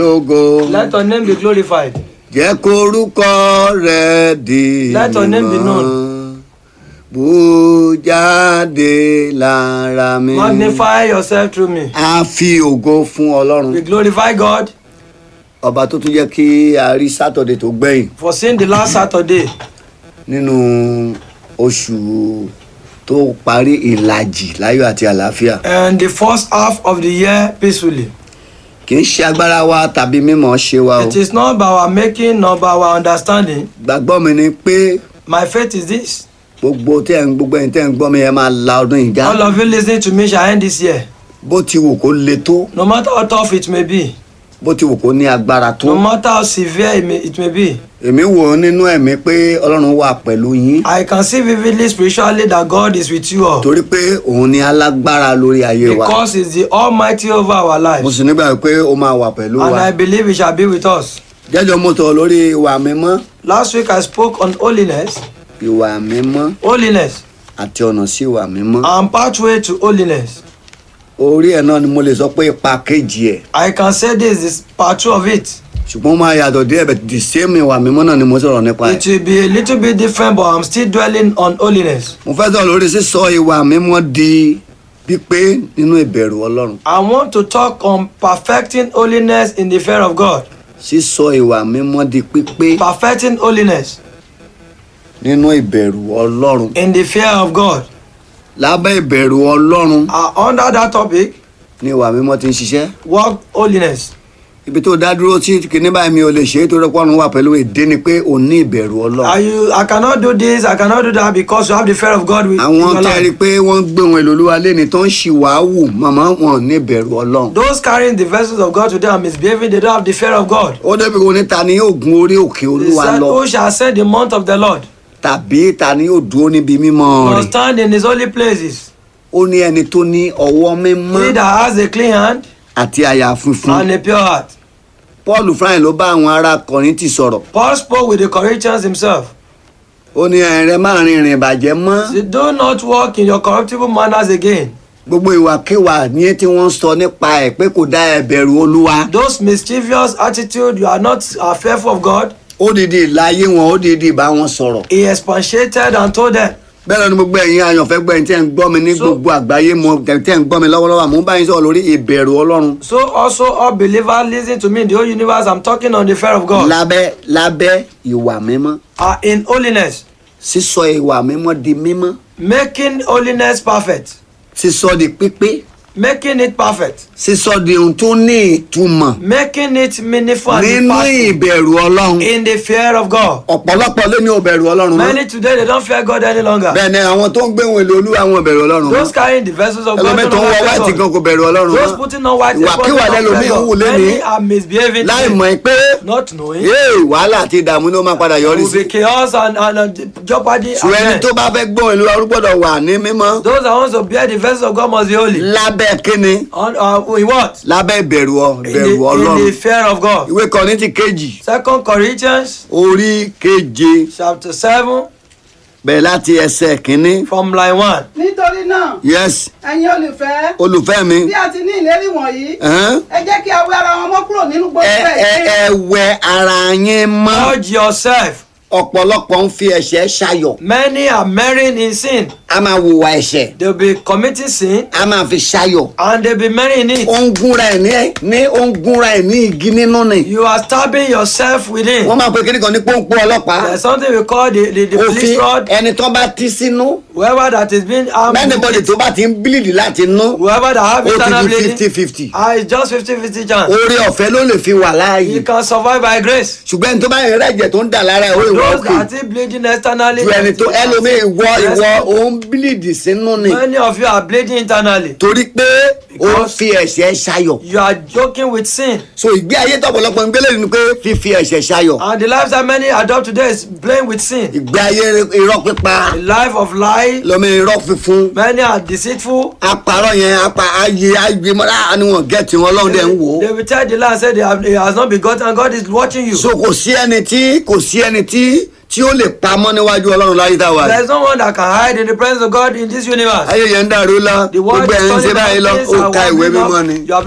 lógo Let your name be glorified. jẹ́ korúkọ rẹ̀ di Let your name be mímọ́. bú jáde lára mi. Magnify yourself through me. a fi ògo fún ọlọ́run We glorify God ọba tó tún jẹ́ kí a rí sátọ̀dẹ̀ tó gbẹ̀yìn for seeing the last Saturday nínú oṣù tó parí ìlàjì láyọ̀ àti àlàáfíà and the first half of the year peacefully. kì í ṣe agbára wa tàbí mímọ̀ ṣe wa o It is not by our making nor by our understanding. gbàgbọ́ mi ni pé My faith is this. gbogbo tẹ́ ń gbogbo ẹ̀yin tẹ́ ń gbọ́ mi ẹ máa la ọdún yìí já All of you listening to me shall end this year. bó ti wù kó le tó No matter how tough it may be, bó ti wù kó ní agbára tó no matter how severe it may, it may be, èmi wò ó nínú ẹ̀mí pé ọlọ́run wà pẹ̀lú yín I can see vividly spiritually that God is with you all. torí pé òun ni alágbára lórí ayé wa Because He's the Almighty over our mo lives. sì nígbà pé ó máa wà pẹ̀lú And wa I believe He shall be with us. jẹ́jọ́ mo sọ̀rọ̀ lórí ìwà mímọ́ Last week I spoke on holiness, ìwà mímọ́ holiness, àti ọ̀nà sí ìwà mímọ́ and pathway to holiness. orí ẹ̀ náà ni mo lè sọ pé ipa kejì ẹ̀ I can say this is part two of it. ṣùgbọ́n ó máa yàtọ̀ díẹ̀ bẹ̀ the same ìwà mímọ́ náà ni mo sọ̀rọ̀ nípa ẹ̀ It will be a little bit different, but I'm still dwelling on holiness. mo fẹ́ sọ̀rọ̀ lórí sísọ ìwà mímọ́ di pípé nínú ìbẹ̀rù ọlọ́run I want to talk on perfecting holiness in the fear of God. sísọ ìwà mímọ́ di pípé Perfecting holiness nínú ìbẹ̀rù ọlọ́run in the fear of God. lábẹ́ ìbẹ̀rù ọlọ́run Uh, under that topic, ni ìwà mímọ́ ti ń ṣiṣẹ́ work holiness. ibi tó dá dúró sí kìíní báyìí mi ò lè ṣe é torí pọ́nrún wà pẹ̀lú èdè ni pé ò ní ìbẹ̀rù ọlọ́run Are you, I cannot do this, I cannot do that because you have the fear of God with in àwọn your tẹ́rí life. pé wọ́n gbé ohun èlò olúwa lẹ́ni tó ń ṣìwàáwù màmá wọn ní ìbẹ̀rù ọlọ́run Those carrying the vessels of God today and misbehaving, they don't have the fear of God. ó débi kò ní ta ni yóò gun orí òkè He olúwa said, lọ Who shall ascend the mount of the Lord? tàbí ta ni yóò dúró níbi mímọ́ Or rẹ̀ stand in his holy places. ó ní ẹni tó ní ọwọ́ mímọ́ He that has a clean hand àti àyà funfun and a pure heart. paul fúnra ẹ̀ ló bá àwọn ará kọ̀ríntì sọ̀rọ̀ Paul spoke with the Corinthians himself. ó ní ẹ̀rẹ̀ máa rin ìrìn ìbàjẹ́ mọ́ He said, Do not walk in your corruptible manners again. gbogbo ìwàkiwà ní tí wọ́n sọ nípa ẹ̀ pé kò dá ẹ̀bẹ̀rù olúwa Those mischievous attitude, you are not uh, fearful of God. ó dìde ìláyé wọn ó dìde bá wọn sọ̀rọ̀ He expatiated and told them. bẹ́ẹ̀ lọ ni gbogbo ẹ̀yin àyànfẹ́ gbọ́ ẹ̀yin tẹ́ ń gbọ́ mi ní So- gbogbo àgbáyé mo tẹ́ ń gbọ́ mi lọ́wọ́lọ́wọ́ àmú báyìí sọ̀rọ̀ lórí ìbẹ̀rù ọlọ́run So also all believers listen to me in the whole universe. I'm talking on the fear of God. lábẹ́ lábẹ́ ìwà mímọ́ Are in holiness, sísọ ìwà mímọ́ di mímọ́ making holiness perfect, sísọ di pípé making it perfect, sísọ di ohun tó ní ìtumọ̀ making it meaningful and nínú impactful ìbẹ̀rù ọlọ́run in the fear of God. ọ̀pọ̀lọpọ̀ ló ní ìbẹ̀rù ọlọ́run mọ́ Many today they don't fear God any longer. bẹ́ẹ̀ ni àwọn tó ń gbé ohun èlò olúwa wọn ìbẹ̀rù ọlọ́run mọ́ Those carrying the vessels of God ẹlòmíì don't tó ń wọ fear wáìtì gan God. kò bẹ̀rù ọlọ́run Those mọ́ putting on white ìwàkiwà clothes don't lẹ́lòmíì fear ń wù God. lẹ́ni Many are misbehaving láì today, mọ̀ pé not knowing. yéè wàhálà àti ìdààmú ló máa padà yọrí will sí be chaos and, and, and jeopardy. ṣùgbọ́n ẹni and tó bá fẹ́ gbọ́ ìlú arúgbó gbọ́dọ̀ wà ní mímọ́ Those that want to bear the vessels of God must be holy. lábẹ́ kíni On, uh, in what? lábẹ́ ìbẹ̀rù ọ In the, ìbẹ̀rù in ọlọ́run the fear of God. ìwé kọ́ríńtì kejì Second Corinthians orí keje chapter seven bẹ̀rẹ̀ láti ẹsẹ̀ kínní from line one. nítorí náà yes ẹ̀yin olùfẹ́ olùfẹ́ mi bí a ti ní ìlérí wọ̀nyí ẹ̀hán, ẹ jẹ́ kí a wẹ ara wọn mọ́ kúrò nínú gbogbo ẹ ẹ ẹ̀ṣẹ̀ ẹ wẹ ara yín mọ́ Purge yourself. ọ̀pọ̀lọpọ̀ ń fi ẹ̀ṣẹ̀ ṣayọ̀ Many are marrying in sin. a máa hùwà ẹ̀ṣẹ̀ They'll be committing sin a máa fi ṣayọ̀ and they'll be marrying it. ó ń gúnra ẹ̀ ní ní ó ń gúnra ẹ̀ ní igi nínú ni You are stabbing yourself within. wọ́n máa pe kíní kan ní pọ́npọ́n ọlọ́pàá There's something we call the, the, the police òfin rod. ẹni tó bá tí sínú Whoever that is being armed with mẹ́nìbọ̀dì it, tó bá ti ń bílìdì láti nú whoever that have ó internal ti di bleeding, fifty fifty ah, it's just 50-50 chance. oore ọ̀fẹ́ ló lè fi wà You láàyè can survive by grace. ṣùgbọ́n ẹni tó bá yẹn rẹ̀jẹ̀ tó ń dà lára ẹ̀ ó ìwọ Those òkè that are bleeding externally. ju ẹni tó ẹlòmíì ìwọ Yes. ìwọ ó ń bílìdì sínú ni Many of you are bleeding internally. torí pé ó ń Because- fi ẹ̀ṣẹ̀ ṣayọ̀ You are joking with sin. so ìgbé ayé tọ̀pọ̀lọpọ̀ ń gbélé ni pé fífi ẹ̀ṣẹ̀ ṣayọ̀ And the lifestyle many adopt today is playing with sin. ìgbé ayé irọ́ pípa A life of lie. lọ́mọ irọ́ fífún Many are deceitful. apàrọ̀ yẹn apá ayé ayé mọ́ra ni wọ́n gẹ̀ẹ́tì wọn lọ́hùn dẹ̀ ń wò ó They will tell the Lord say they have, he has not begotten and God is watching you. so kò sí ẹni tí kò sí ẹni tí tí ó lè pamọ́ níwájú ọlọ́run láyé tá a wà There yìí. is no one that can hide in the presence of God in this universe. ayé yẹn ń dàrú lọ The world gbogbo is ẹ̀ ń ṣe turning báyìí lọ mountains ó and ka ìwé winding up. mímọ́ ni You have